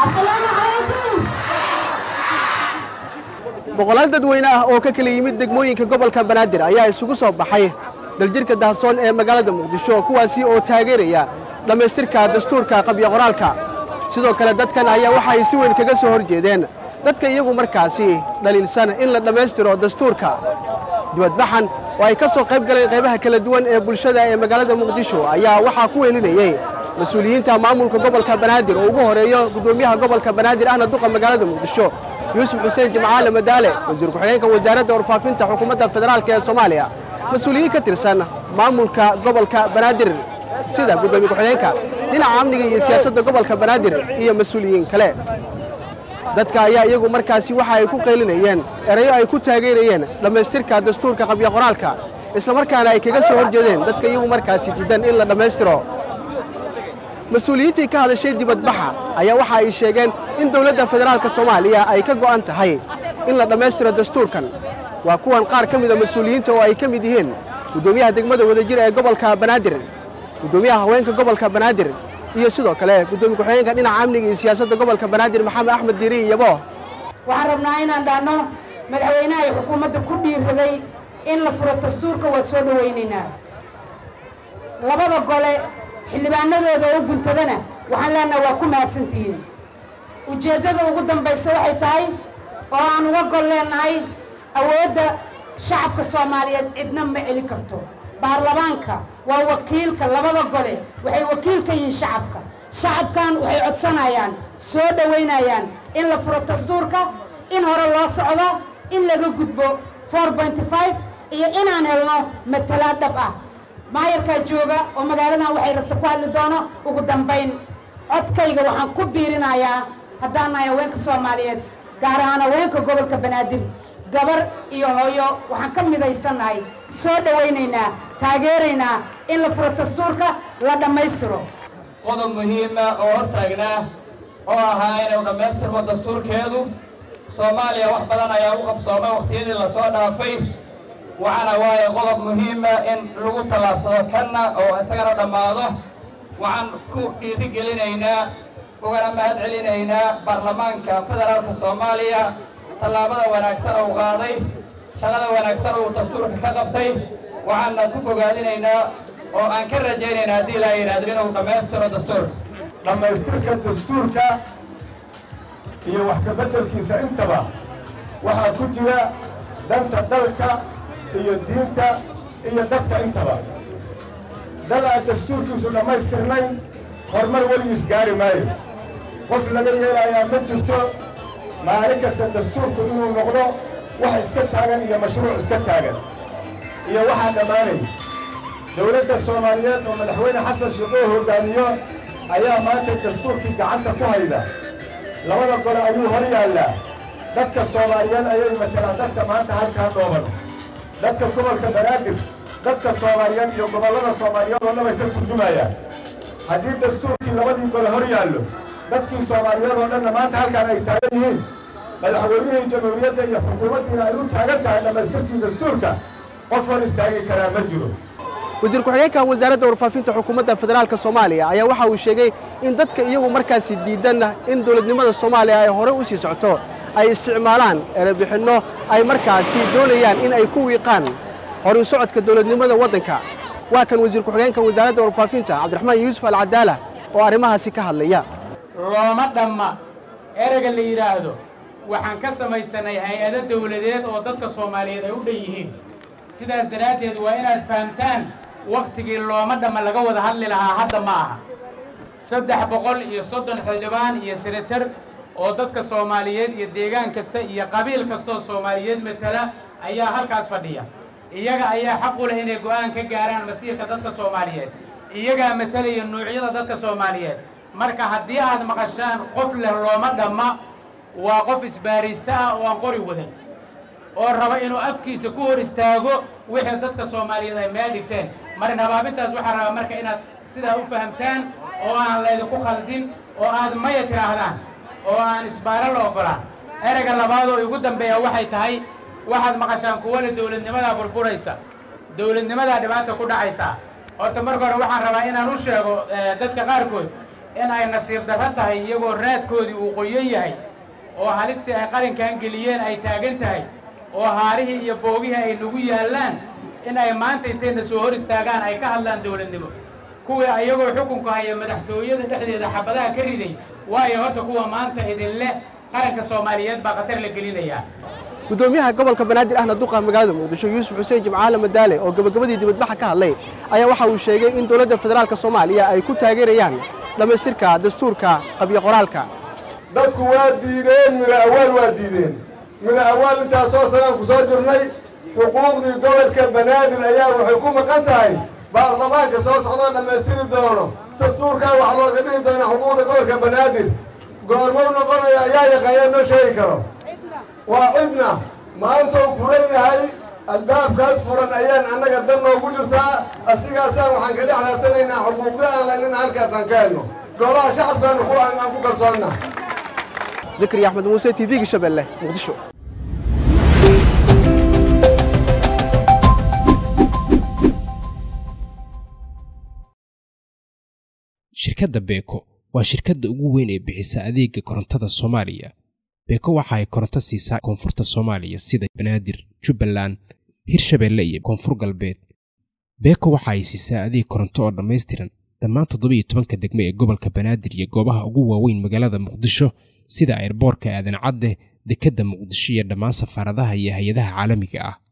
boqolaal dadweyne ah oo ka kala yimid degmooyinka gobolka banaadir ayaa isugu soo baxay daljirka dahasoon ee magaalada muqdisho kuwaasi oo taageeraya dhammaystirka dastuurka qabyo qoraalka sidoo kale dadkan ayaa waxa ay si weyn kaga soo hor jeedeen dadka iyagu markaasi dhaliilsan in la dhammaystiro dastuurka dibadbaxan oo ay ka soo qayb galeen qaybaha kala duwan ee bulshada ee magaalada muqdisho ayaa waxaa ku weelinayey mas-uuliyiinta maamulka gobolka banaadir oo ugu horeeyo guddoomiyaha gobolka banaadir ahna duqa magaalada muqdisho yuusuf xuseen jimcaale madaale wasiir ku-xigeenka wasaaradda warfaafinta xukuumadda federaalk ee soomaaliya mas-uuliyiin ka tirsan maamulka gobolka banaadir sida guddoomiye ku-xigeenka dhinaca amniga iyo siyaasadda gobolka banaadir iyo mas-uuliyiin kale dadka ayaa iyagu markaasi waxa ay ku qaylinayeen erayo ay ku taageerayeen dhammaystirka dastuurka qabyo qoraalka islamarkaana ay kaga soo hor jeedeen dadka iyagu markaasi diidan in la dhammaystiro mas-uuliyiintii ka hadashay dibadbaxa ayaa waxa ay sheegeen in dowladda federaalka soomaaliya ay ka go'an tahay in la dhammaystiro dastuurkan waa kuwan qaar ka mida mas-uuliyiinta oo ay ka mid yihiin guddoomiyaha degmada wadajir ee gobolka banaadir guddoomiyaha haweenka gobolka banaadir iyo sidoo kale guddoomiye ku-xigeenka dhinaca amniga iyo siyaasadda gobolka banaadir maxamed axmed diiri yabo waxaan rabnaa inaan dhaanno madaxweynaha ay xukuumadda ku dhiiraday in la furo dastuurka waa soo dhowaynaynaa labada gole xildhibaanadooda oo guntadana waxaan leenaha waa ku mahadsantihiin ujeeddada ugu dambaysa waxay tahay oo aan uga gol leenahay awoodda shacabka soomaaliyeed cidna ma celi karto baarlamaanka waa wakiilka labada gole waxay wakiil ka yihiin shacabka shacabkan waxay codsanayaan soo dhowaynayaan in la furo dastuurka in hore loo socdo in laga gudbo iyo inaan helno matalaad dhab ah maayarkaa jooga oo magaaladan waxay rabta ku hadli doono ugu dambayn codkayga waxaan ku biirinayaa haddaan nahay haweenka soomaaliyeed gaar ahaan haweenka gobolka banaadir gabar iyo hooyo waxaan ka midaysannahay soo dhowaynaynaa taageeraynaa in la furo dastuurka la dhammaystiro qodob muhiima oo hor taagnaa oo ahaa inuu dhammaystirmo dastuurkeedu soomaaliya wax badan ayaa u qabsoomay wakhtiyadii lasoo dhaafay waxaana waaye qodob muhiima in lagu tallaabsado kanna oo isagana dhammaado waxaan ku dhiirigelinaynaa ugana mahad celinaynaa baarlamaanka federaalka soomaaliya tallaabada wanaagsan uu qaaday shaqada wanaagsan uu dastuurka ka qabtay waxaana ku bogaadinaynaa oo aan ka rajaynaynaa haddii laa yidhaahdo inuu dhammaystiro dastuurka dhammaystirka dastuurka iyo wax ka beddelkiisa intaba waxaa ku jira danta dalka iyo diinta iyo dadka intaba dal aan dastuurkiisu dhammaystirnayn horumar weligiis gaari maayo qof laga yeelayaa ma jirto maalin kasta dastuurku inuu noqdo wax iska taagan iyo mashruuc iska taagan iyo waxaa dhammaanay dowladda soomaaliyeed oo madaxweyne xasan sheekh oo hoggaamiyo ayaa maanta dastuurkii gacanta ku hayda labada gole ayuu hor yaallaa dadka soomaaliyeed ayay matalaan dadka maanta halkaa dhooban dadka gobolka banaadir dadka soomaaliyeed iyo gobollada soomaaliyeed oo dhan bay ka turjumayaan haddii dastuurkii labadii gole hor yaallo dadkii soomaaliyeed oo dhanna maanta halkaan ay taagan yihiin madaxweynihii jamhuuriyadda iyo xukuumaddiina ay u taagan tahay dhammaystirkii dastuurka qof hor istaagi karaa ma jiro wasiir ku-xigeenka wasaaradda warfaafinta xukuumadda federaalka soomaaliya ayaa waxa uu sheegay in dadka iyagu markaasi diidanna in dowladnimada soomaaliya ay hore u sii socto ay isticmaalaan erebixinno ay markaasi doonayaan in ay ku wiiqaan horin socodka dowladnimada waddanka waa kan wasiir ku-xigeenka wasaaradda warfaafinta cabdiraxmaan yuusuf alcadaala oo arrimahaasi ka hadlaya looma dhamma ereyga la yidhaahdo waxaan ka samaysanay hay-ado dawladeed oo dadka soomaaliyeed ay u dhan yihiin sidaas daraaddeed waa inaad fahamtaan wakhtigii looma dhamma laga wada hadli lahaa hadda ma aha saddex boqol iyo soddon xildhibaan iyo senatar oo dadka soomaaliyeed iyo deegaan kasta iyo qabiil kastaoo soomaaliyeed matala ayaa halkaas fadhiya iyaga ayaa xaq u leh inay go'aan ka gaaraan masiirka dadka soomaaliyeed iyagaa matalaya nuucyada dadka soomaaliyeed marka haddii aad maqashaan qof leh looma dhamma waa qof isbaaraysta ah oo aan qori wadan oo raba inuu afkiisa ku hor istaago wixii dadka soomaaliyeed ay meel dhigteen marin habaabintaas waxaa rabaa marka inaad sidaa u fahamtaan oo aan laydinku khaldin oo aad maya tidhaahdaan oo aan isbaaro la ogolaan ereyga labaad oo igu dambeeya waxay tahay waxaad maqashaan kuwana dowladnimadaa burburaysa dowladnimadaa dhibaata ku dhacaysa horta marka hore waxaan rabaa inaan u sheego dadka qaarkood in ay nasiib darro tahay iyagoo raadkoodii uu qoyan yahay oo halistii ay qarankan geliyeen ay taagan tahay oo haarihii iyo boogihii ay nagu yaallaan in ay maanta intayna soo hor istaagaan ay ka hadlaan dowladnimo kuwii ayagoo xukunka haya madaxtooyada dhexdeeda xabadaha ka riday waayo horta kuwa maanta idinle qaranka soomaaliyeed baa khatar la gelinayaa gudoomiyaha gobolka banaadir ahna duqa magaalada muqdisho yuusuf xuseen jimcaale madaale oo gabagabadii dibadbaxa ka hadlay ayaa waxa uu sheegay in dowladda federaalk soomaaliya ay ku taageerayaan dhammaystirka dastuurka qabyo qoraalka dadku waa diideen mina awaal waa diideen mina awaal intaasoo sanaan ku soo jirnay xuquuqdii gobolka banaadir ayaa waxay ku maqan tahay baarlamaanka soo socdoo dhammaystiri doono dastuurkaa wax looga dhigi doona xuquuqda gobolka banaadir goormou noqonaya ayaa yaqaanyaa noo sheegi karo waa cidna maanta uu furan yahay albaabkaas furan ayaan annaga dan noogu jirtaa asigaasaan waxaan ka dhex raatanaynaa xuquuqda aan laynina halkaasaan ka helno golaha shacabkaanu ku aan ku kalsoonna zakariya axmed muuse t v-ga shabeelle muqdisho shirkadda beeko waa shirkadda ugu weyn ee bixisa adeega korontada soomaaliya beeko waxa ay koronto siisaa koonfurta soomaaliya sida banaadir jubbaland hirshabeelle iyo koonfur galbeed beeko waxa ay siisaa adeeg koronto oo dhammaystiran dhammaan toddobiiyo tobanka degme ee gobolka banaadir iyo goobaha ugu waaweyn magaalada muqdisho sida airboorka aadan cadde dekedda muqdisho iyo dhammaan safaaradaha iyo hay-adaha caalamiga ah